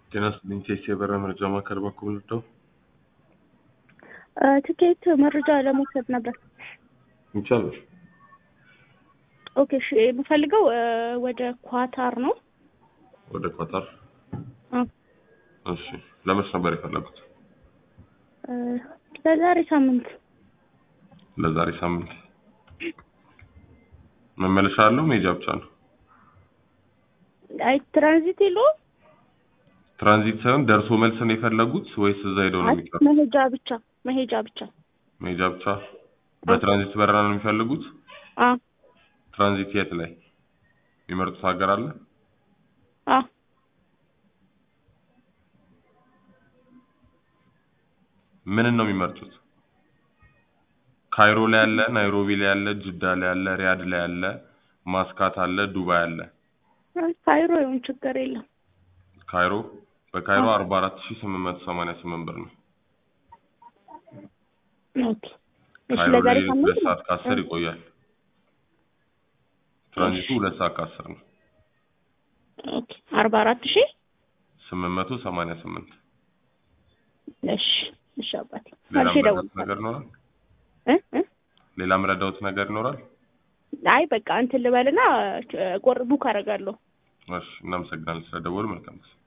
ጤና ይስጥልኝ ቴስ የበረራ መረጃ ማዕከል በኩል ነው። ትኬት መረጃ ለመውሰድ ነበር። ይቻላል። ኦኬ እሺ፣ የምፈልገው ወደ ኳታር ነው። ወደ ኳታር። አ፣ እሺ፣ ለመች ነበር የፈለጉት? ለዛሬ ሳምንት ለዛሬ ሳምንት። መመለሻ አለው መሄጃ ብቻ ነው? አይ ትራንዚት የለውም። ትራንዚት ሳይሆን ደርሶ መልስ ነው የፈለጉት ወይስ እዛ ሄደው ነው አይ የሚቀር? መሄጃ ብቻ መሄጃ ብቻ። መሄጃ ብቻ። በትራንዚት በረራ ነው የሚፈልጉት? አ ትራንዚት የት ላይ የሚመርጡት ሀገር አለ? አ ምንን ነው የሚመርጡት? ካይሮ ላይ አለ፣ ናይሮቢ ላይ አለ፣ ጅዳ ላይ አለ፣ ሪያድ ላይ አለ፣ ማስካት አለ፣ ዱባይ አለ። ካይሮ ይሁን ችግር የለም። ካይሮ በካይሮ አዎ። 44888 ብር ነው። ኦኬ እሺ፣ ካይሮ ለዛሬ ላይ ሳምንት ሁለት ነው። ሰዓት ከአስር ይቆያል። ትራንዚቱ እሺ። ሁለት ሰዓት ከአስር ነው። ኦኬ አርባ አራት ሺህ 888 እሺ እሺ አባቴ ሌላ መልሼ ምረዳት እደውልልሃለሁ ነገር ይኖራል? እ እ ሌላ ምረዳውት ነገር ይኖራል? አይ በቃ እንትን ልበልና ቁር ቡክ አደርጋለሁ። እሺ፣ እናመሰግናለን ስለደወሉ። መልካም ጊዜ